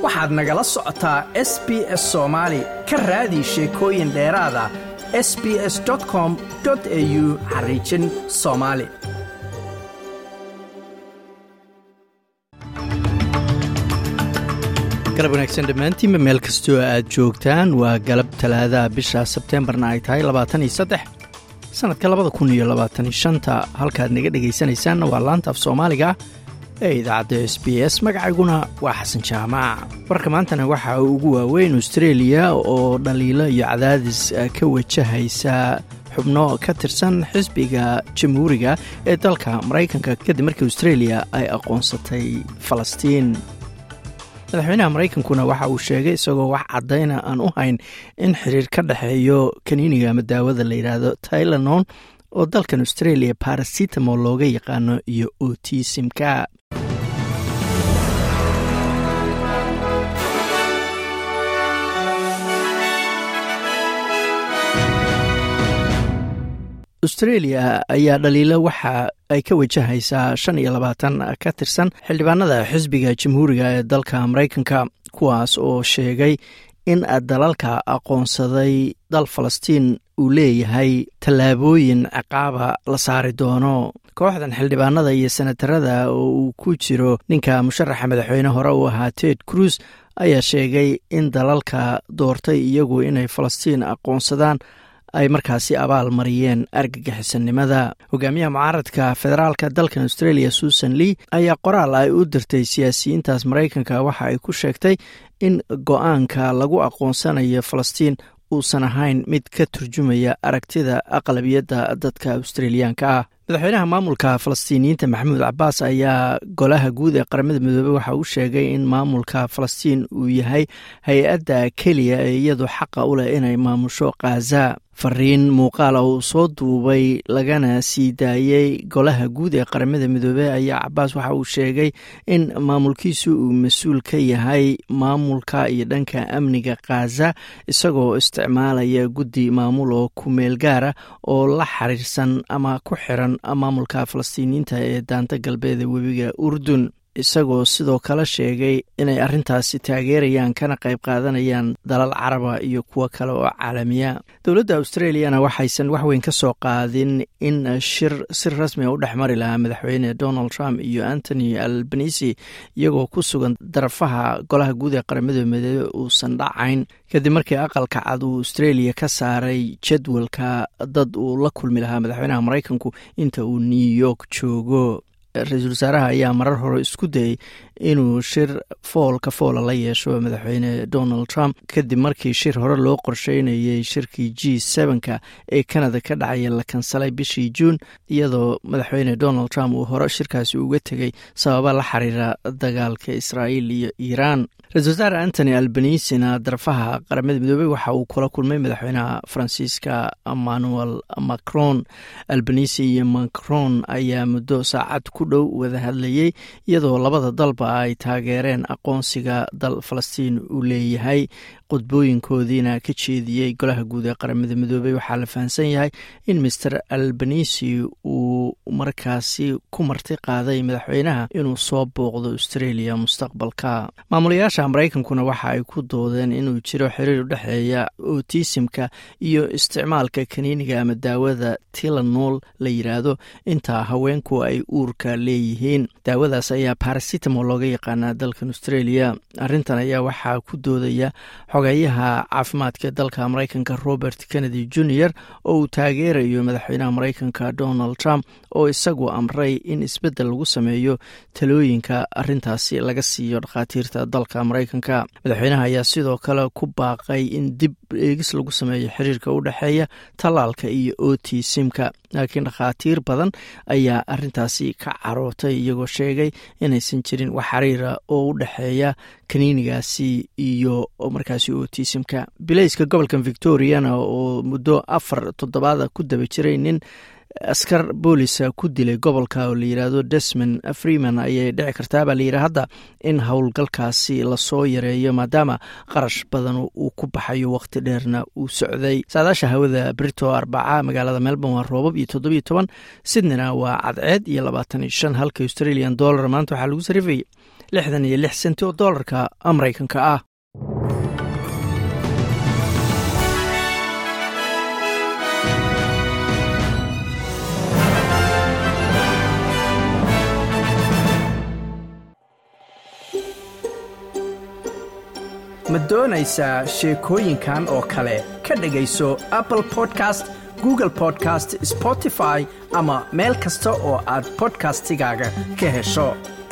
waxaad nagala socotaa s b s soomaali ka raadi sheekooyin dheeraada s b s com au xariijin soomaali galab wanaagsan dhammaantiinba meel kastoo aad joogtaan waa galab talaadaha bisha sebteembarna ay tahay labaatan iyo saddex sannadka labada kun iyo labaatan iyo shanta halkaad naga dhegaysanaysaanna waa laanta af soomaaliga ee idaacadda s b s magacayguna waa xasan jaamac warka maantana waxaa ugu waaweyn austreeliya oo dhaliilo iyo cadaadis ka wajahaysa xubno ka tirsan xisbiga jamhuuriga ee dalka maraykanka kadib markii austreeliya ay aqoonsatay falastiin madaxweynaha maraykankuna waxa uu sheegay isagoo wax caddayna aan u hayn in xiriir ka dhexeeyo kaniiniga ama daawada la yidhaahdo tailanon oo dalkan australia barasitamol looga yaqaano iyo otisimka australia ayaa dhaliilo waxa ay ka wajahaysaa shan iyo labaatan ka tirsan xildhibaanada xisbiga jamhuuriga ee dalka maraykanka kuwaas oo sheegay in dalalka aqoonsaday dal falastiin uu leeyahay tallaabooyin ciqaaba la saari doono kooxdan xildhibaanada iyo senatarada oo uu ku jiro ninka musharaxa madaxweyne hore uu ahaa ted cruz ayaa sheegay in dalalka doortay iyagu inay falastiin aqoonsadaan ay markaasi abaal mariyeen argagixisannimada hogaamiyaha mucaaradka federaalka dalkan australia susan lee ayaa qoraal ay u dirtay siyaasiyiintaas maraykanka waxa ay ku sheegtay in go-aanka lagu aqoonsanayo falastiin uusan ahayn mid ka turjumaya aragtida aqlabiyadda dadka australiyaanka ah madaxweynaha maamulka falastiiniyiinta maxamuud cabaas ayaa golaha guud ee qaramada midoobey waxa uu sheegay in maamulka falastiin uu yahay hay-adda keliya ee iyadu xaqa u leh inay maamusho khaza fariin muuqaala uu soo duubay lagana sii daayey golaha guud ee qaramada midoobey ayaa cabaas waxa uu sheegay in maamulkiisu uu mas-uul ka yahay maamulka iyo dhanka amniga khaza isagoo isticmaalaya guddi maamul oo kumeel gaara oo la xiriirsan ama ku xiran maamulka falastiiniyiinta ee daanta galbeed ee webiga urdun isagoo sidoo kale sheegay inay arrintaasi taageerayaan kana qayb qaadanayaan dalal caraba iyo kuwo kale oo caalamiya dowladda australiyana waxaysan waxweyn ka soo qaadin in shir si rasmiga u dhex mari lahaa madaxweyne donald trump iyo antony albanisi iyagoo ku sugan darafaha golaha guud ee qaramada midoobe uusan dhacayn kadib markii aqalka cad uu australia ka saaray jadwalka dad uu la kulmi lahaa madaxweynaha maraykanku inta uu new york joogo ra-iisul wasaaraha ayaa marar hore isku dayey inuu shir foolka foola la yeesho madaxweyne donald trump kadib markii shir hore loo qorsheynayay shirkii g sevenka ee canada ka dhacaya la kansalay bishii juun iyadoo madaxweyne donald trump uu hore shirkaasi uga tegey sababa la xiriira dagaalka israa'iil iyo iiraan ra-isul wasaare antony albanisina darafaha qaramada midoobey waxa uu kula kulmay madaxweynaha faransiiska emmanuel macron albanisi iyo macron ayaa muddo saacad ku dhow wada hadlayey iyadoo labada dalba ay taageereen aqoonsiga dal falastiin uu leeyahay qudbooyinkoodiina ka jeediyey golaha guud ee qaramada midoobey waxaa la fahamsan yahay in master albanisi uu markaasi ku marti qaaday madaxweynaha inuu soo booqdo australia mustaqbalka maamulayaasha maraykankuna waxa ay ku doodeen inuu jiro xiriir u dhexeeya otisimka iyo isticmaalka kaniiniga ama daawada tilanol la yidhaahdo inta haweenku ay uurka leeyihiin daawadaas ayaa barasitamol looga yaqaanaa dalkan australia arrintan ayaa waxaa ku doodaya xogeeyaha caafimaadka dalka maraykanka robert kennedy junior oo uu taageerayo madaxweynaha maraykanka donald trump oo isagu amray in isbeddel lagu sameeyo talooyinka arrintaasi laga siiyo dhakhaatiirta dalka maraykanka madaxweynaha ayaa sidoo kale ku baaqay in dib eegis lagu sameeyo xiriirka u dhexeeya tallaalka iyo otisimka laakiin dhakhaatiir badan ayaa arrintaasi ka carootay iyagoo sheegay inaysan jirin wax xiriira oo u dhexeeya kaniinigaasi iyo markaasi otisimka bilayska gobolka victoriana oo muddo afar toddobaada ku daba jiray nin askar boolisa ku dilay gobolka oo la yidhaahdo desmond freeman ayay dhici kartaa baa layidhi hadda in howlgalkaasi lasoo yareeyo maadaama qarash badan uu ku baxayo waqti dheerna uu socday saadaasha hawada brito arbaca magaalada melbourne waa roobab iyo toddobiyo toban sydneyna waa cadceed iyo labaatan iyo shan halka australian dollar maanta waxaa lagu sarifayay lixdan iyo lix senti oo doolarka maraykanka ah ma doonaysaa sheekooyinkan oo kale ka dhegayso apple podcast google podcast spotify ama meel kasta oo aad bodkastigaaga ka hesho